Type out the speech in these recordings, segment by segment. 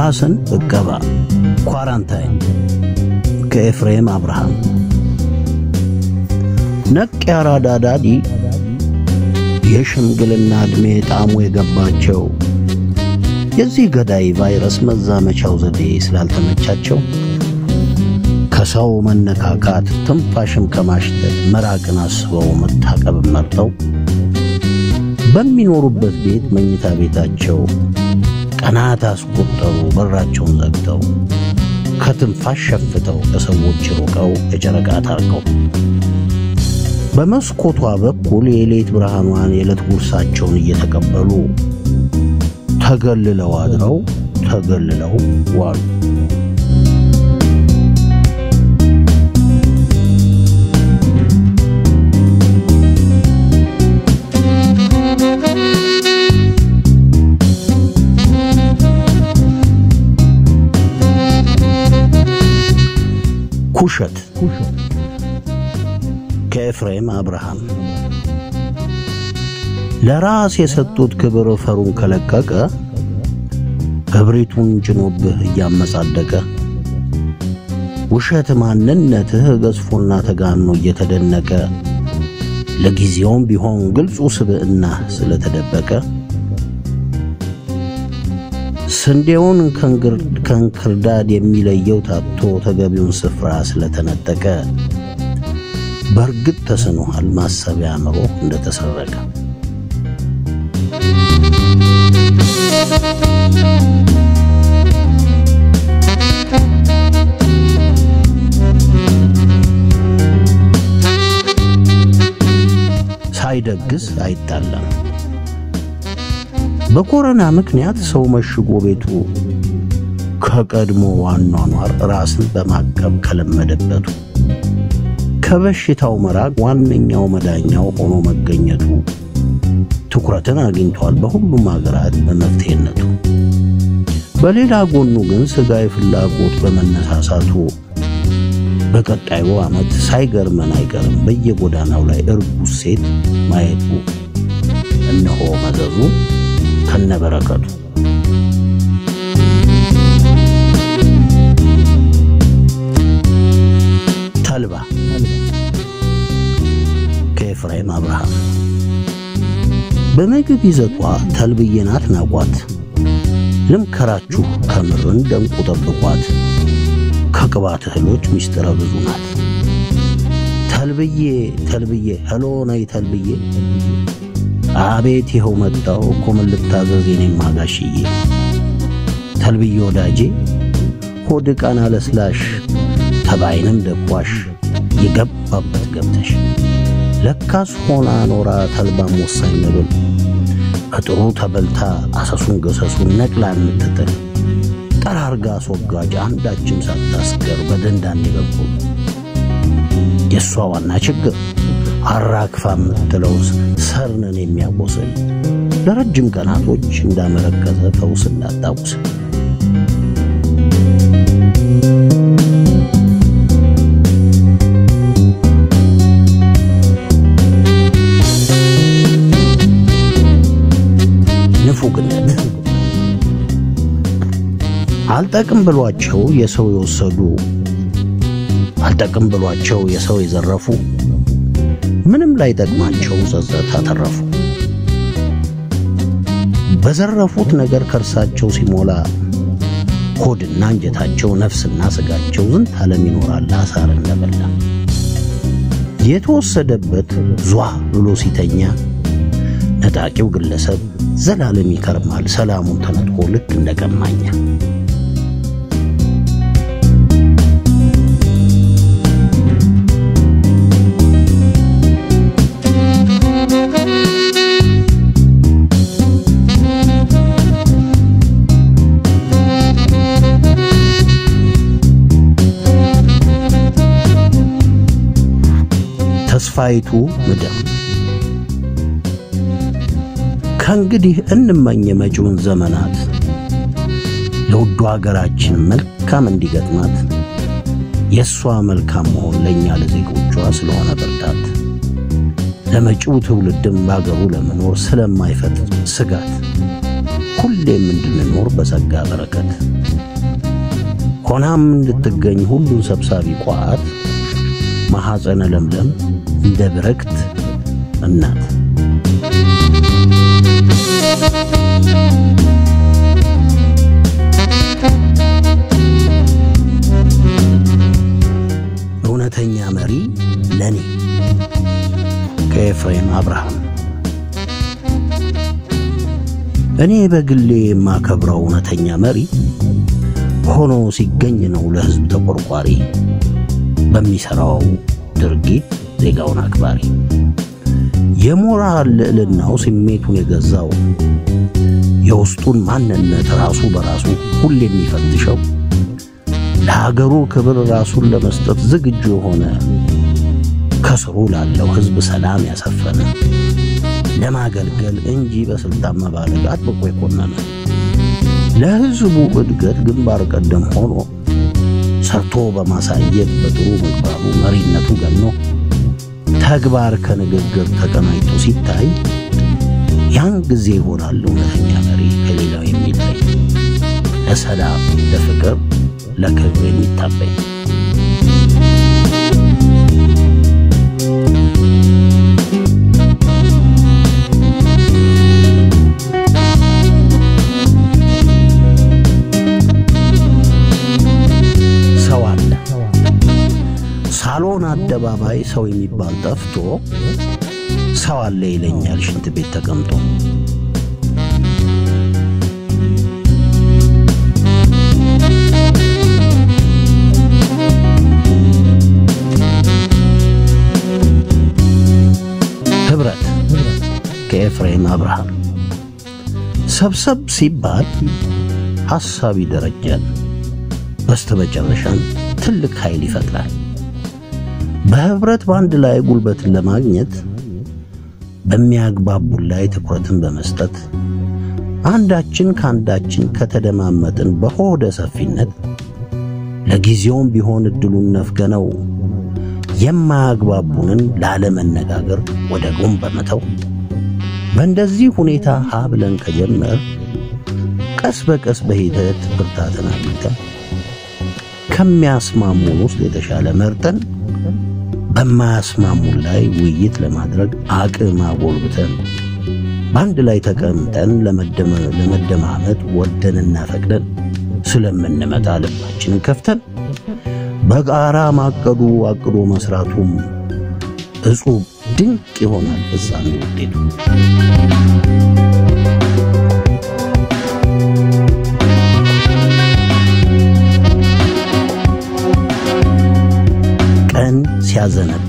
ራስን እቀባ ኳራንታይን ከኤፍሬም አብርሃም ነቅ ያራዳ ዳዲ የሽምግልና ዕድሜ ጣዕሙ የገባቸው የዚህ ገዳይ ቫይረስ መዛመቻው ዘዴ ስላልተመቻቸው ከሰው መነካካት ትንፋሽም ከማሽተት መራቅን አስበው መታቀብ መርጠው በሚኖሩበት ቤት መኝታ ቤታቸው ቀናት አስቆጠሩ በራቸውን ዘግተው ከትንፋሽ ሸፍተው ከሰዎች ሩቀው የጨረቃ ታርቀው በመስኮቷ በኩል የሌት ብርሃኗን የዕለት ጉርሳቸውን እየተቀበሉ ተገልለው አድረው ተገልለው ዋሉ። ኩሸት ከኤፍሬም አብርሃም ለራስ የሰጡት ክብር ፈሩን ከለቀቀ እብሪቱን ጭኖብህ እያመጻደቀ ውሸት ማንነትህ ገዝፎና ተጋኖ እየተደነቀ ለጊዜውም ቢሆን ግልጹ ስብዕና ስለተደበቀ ስንዴውን ከእንክርዳድ የሚለየው ታቶ ተገቢውን ስፍራ ስለተነጠቀ በእርግጥ ተስኖሃል ማሰቢያ አእምሮ እንደተሰረቀ። ሳይደግስ አይጣላም። በኮረና ምክንያት ሰው መሽጎ ቤቱ ከቀድሞ አኗኗር ራስን በማቀብ ከለመደበቱ ከበሽታው መራቅ ዋነኛው መዳኛው ሆኖ መገኘቱ ትኩረትን አግኝቷል በሁሉም ሀገራት በመፍትሄነቱ። በሌላ ጎኑ ግን ሥጋዊ ፍላጎት በመነሳሳቱ በቀጣዩ ዓመት ሳይገርመን አይቀርም በየጎዳናው ላይ እርጉዝ ሴት ማየቱ። እነሆ መዘዙ ከነበረከቱ። ተልባ ከኤፍሬም አብርሃም በምግብ ይዘቷ ተልብዬ ናት ናቋት። ልምከራችሁ ከምርን ደንቁ ጠብቋት። ከቅባት እህሎች ምስጢረ ብዙ ናት። ተልብዬ ተልብዬ ሄሎ ነይ ተልብዬ አቤት ይኸው መጣው እኮ ምን ልታዘዝ የኔም ማጋሽዬ ተልብዬ ወዳጄ ሆድ ቃና ለስላሽ ተባይንም ደቋሽ የገባበት ገብተሽ ለካስ ሆና ኖራ ተልባም ወሳኝ መብል በጥሩ ተበልታ አሰሱን ገሰሱን ነቅላ የምትጥል ጠራርጋ አስወጋጅ አንዳችም ሳታስቀር በደንዳን የበኩል የእሷ ዋና ችግር አራክፋ የምትለው ሰርንን የሚያቆስል ለረጅም ቀናቶች እንዳመረከዘ ፈውስ እንዳጣቁስል ንፉግነት አልጠቅም ብሏቸው የሰው የወሰዱ አልጠቅም ብሏቸው የሰው የዘረፉ ምንም ላይ ጠቅማቸው ጸጸት አተረፉ። በዘረፉት ነገር ከርሳቸው ሲሞላ ሆድና እንጀታቸው ነፍስና ስጋቸው ዝንት ዓለም ይኖራል አሳር እንደበላ የተወሰደበት ዟ ብሎ ሲተኛ ነጣቂው ግለሰብ ዘላለም ይከርማል ሰላሙን ተነጥቆ ልክ እንደ ቀማኛ። ተስፋይቱ ምድር ከእንግዲህ እንመኝ የመጪውን ዘመናት ለውዱ አገራችን መልካም እንዲገጥማት የእሷ መልካም መሆን ለእኛ ለዜጎቿ ስለሆነ ብርታት ለመጪው ትውልድም በአገሩ ለመኖር ስለማይፈጥር ስጋት ሁሌም እንድንኖር በጸጋ በረከት ሆናም እንድትገኝ ሁሉን ሰብሳቢ ቋት ማሐፀነ ለምለም እንደ ብረክት እናት እውነተኛ መሪ ለኔ ከኤፍሬም አብርሃም እኔ በግሌ የማከብረው እውነተኛ መሪ ሆኖ ሲገኝ ነው ለሕዝብ ተቆርቋሪ በሚሠራው ድርጊት ዜጋውን አክባሪ የሞራል ልዕልናው ስሜቱን የገዛው የውስጡን ማንነት ራሱ በራሱ ሁሌ የሚፈትሸው ለሀገሩ ክብር ራሱን ለመስጠት ዝግጁ የሆነ ከስሩ ላለው ሕዝብ ሰላም ያሰፈነ ለማገልገል እንጂ በስልጣን መባለግ አጥብቆ የኮነነ ለሕዝቡ እድገት ግንባር ቀደም ሆኖ ሰርቶ በማሳየት በጥሩ ምግባሩ መሪነቱ ገኖ ተግባር ከንግግር ተቀናጅቶ ሲታይ ያን ጊዜ ይሆናል እውነተኛ መሪ ከሌላው የሚለይ ለሰላም፣ ለፍቅር፣ ለክብር የሚታበይ ሰው አለ ሳሎን አደባባይ ሰው የሚባል ጠፍቶ ሰው አለ ይለኛል ሽንት ቤት ተቀምጦ ኅብረት ከኤፍሬም አብርሃም ሰብሰብ ሲባል ሐሳብ ይደረጃል በስተመጨረሻም ትልቅ ኃይል ይፈጥራል። በኅብረት በአንድ ላይ ጉልበትን ለማግኘት በሚያግባቡን ላይ ትኩረትን በመስጠት አንዳችን ከአንዳችን ከተደማመጥን በሆደ ሰፊነት ለጊዜውም ቢሆን እድሉን ነፍገነው የማያግባቡንን ላለመነጋገር ወደ ጎን በመተው በእንደዚህ ሁኔታ ሀ ብለን ከጀመር ቀስ በቀስ በሂደት ብርታትን አግኝተን ከሚያስማሙን ውስጥ የተሻለ መርጠን በማያስማሙን ላይ ውይይት ለማድረግ አቅም አጎልብተን በአንድ ላይ ተቀምጠን ለመደማመጥ ወደንና ፈቅደን ስለምንመጣ ልባችንን ከፍተን በጋራ ማቀዱ አቅዶ መስራቱም እጹብ ድንቅ ይሆናል ፍጻሜ ውጤቱ። ቀን ሲያዘነብል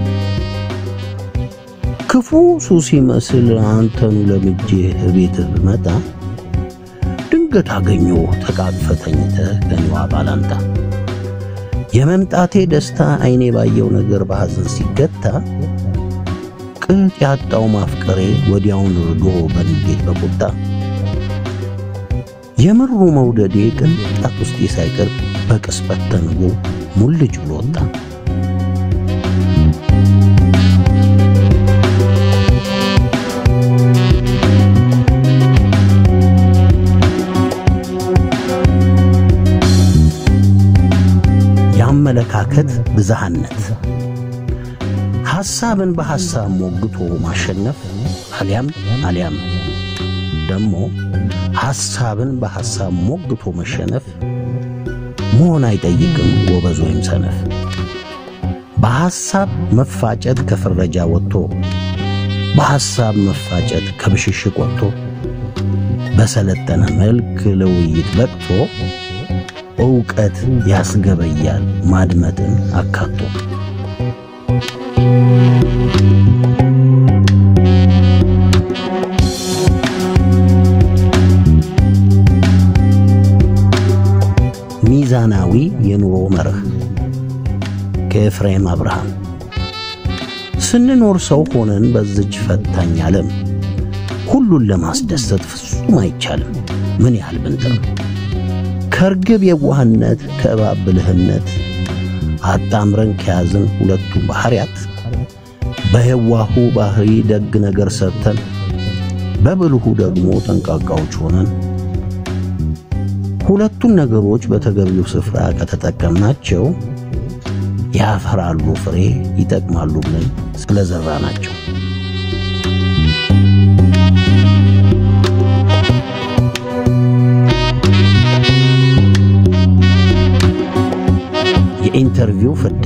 ክፉ ሱስ ሲመስል አንተኑ ለምጄ ቤትህ ብመጣ ድንገት አገኘሁ ተቃቅፈ ተኝተህ ከኔዋ ባላንጣ የመምጣቴ ደስታ አይኔ ባየው ነገር በሐዘን ሲገታ ቅጥ ያጣው ማፍቀሬ ወዲያውን ርዶ በንዴት በቁጣ የምሩ መውደዴ ቅንጣት ውስጤ ሳይቀር በቅጽበት ተንጎ ሙልጭ ብሎ ወጣ። የአመለካከት ብዝሃነት ሐሳብን በሐሳብ ሞግቶ ማሸነፍ አሊያም አሊያም ደግሞ ሐሳብን በሐሳብ ሞግቶ መሸነፍ መሆን አይጠይቅም ጎበዝ ወይም ሰነፍ። በሐሳብ መፋጨት ከፍረጃ ወጥቶ በሐሳብ መፋጨት ከብሽሽቅ ወጥቶ በሰለጠነ መልክ ለውይይት በቅቶ ዕውቀት ያስገበያል ማድመጥን አካቶ። ሚዛናዊ የኑሮ መርህ ከኤፍሬም አብርሃም። ስንኖር ሰው ሆነን በዝች ፈታኝ ዓለም ሁሉን ለማስደሰት ፍጹም አይቻልም። ምን ያህል ብንጥር ከርግብ የዋህነት ከእባብ ብልህነት አጣምረን ከያዝን ሁለቱም ባሕርያት በየዋሁ ባሕሪ ደግ ነገር ሰርተን በብልሁ ደግሞ ጠንቃቃዎች ሆነን ሁለቱን ነገሮች በተገቢው ስፍራ ከተጠቀምናቸው ያፈራሉ፣ ፍሬ ይጠቅማሉ ብለን ስለዘራ ናቸው። የኢንተርቪው ፍዳ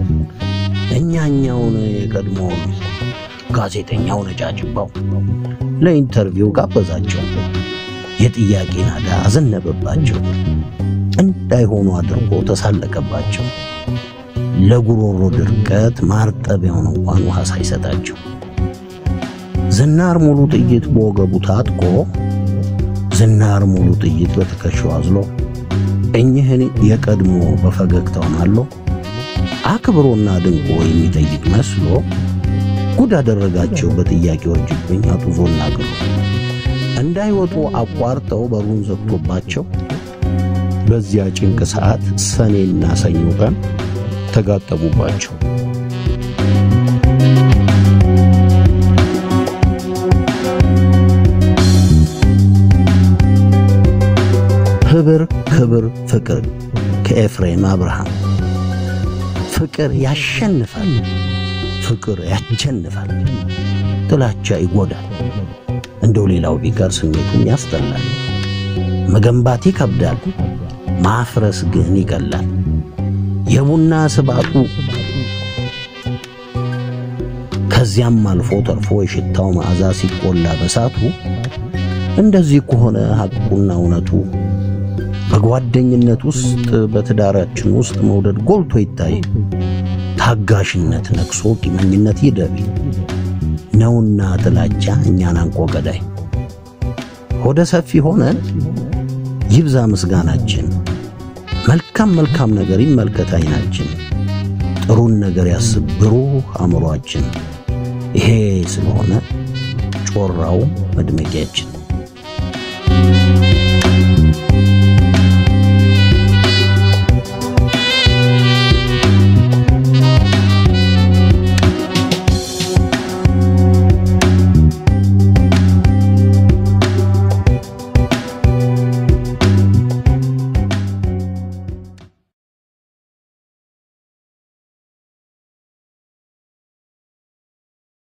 እኛኛውን የቀድሞውን ጋዜጠኛው ነጫጭባው ለኢንተርቪው ጋበዛቸው። የጥያቄ ናዳ አዘነበባቸው። እንዳይሆኑ አድርጎ ተሳለቀባቸው። ለጉሮሮ ድርቀት ማርጠቢያውን እንኳን ውሃ ሳይሰጣቸው ዝናር ሙሉ ጥይት በወገቡ ታጥቆ ዝናር ሙሉ ጥይት በትከሻው አዝሎ እኚህን የቀድሞ በፈገግታው ማሎ አክብሮና ድንቆ የሚጠይቅ መስሎ ጉድ አደረጋቸው በጥያቄዎች እጅብኝ አጡዞና ግሎ እንዳይወጡ አቋርጠው በሩን ዘግቶባቸው በዚያ ጭንቅ ሰዓት ሰኔና ሰኞ ቀን ተጋጠሙባቸው። ህብር ክብር ፍቅር ከኤፍሬም አብርሃም ፍቅር ያሸንፋል፣ ፍቅር ያቸንፋል፣ ጥላቻ ይጎዳል፣ እንደው ሌላው ቢቀር ስሜቱም ያስጠላል። መገንባት ይከብዳል፣ ማፍረስ ግን ይቀላል። የቡና ስባቱ ከዚያም አልፎ ተርፎ የሽታው መዓዛ ሲቆላ በሳቱ እንደዚህ ከሆነ ሐቁና እውነቱ በጓደኝነት ውስጥ በትዳራችን ውስጥ መውደድ ጎልቶ ይታይ፣ ታጋሽነት ነግሶ ቂመኝነት ይደብ ነውና ጥላቻ እኛን አንቆ ገዳይ። ሆደ ሰፊ ሆነን ይብዛ ምስጋናችን፣ መልካም መልካም ነገር ይመልከት አይናችን፣ ጥሩን ነገር ያስብ ብሩህ አእምሮአችን። ይሄ ስለሆነ ጮራው መድመቂያችን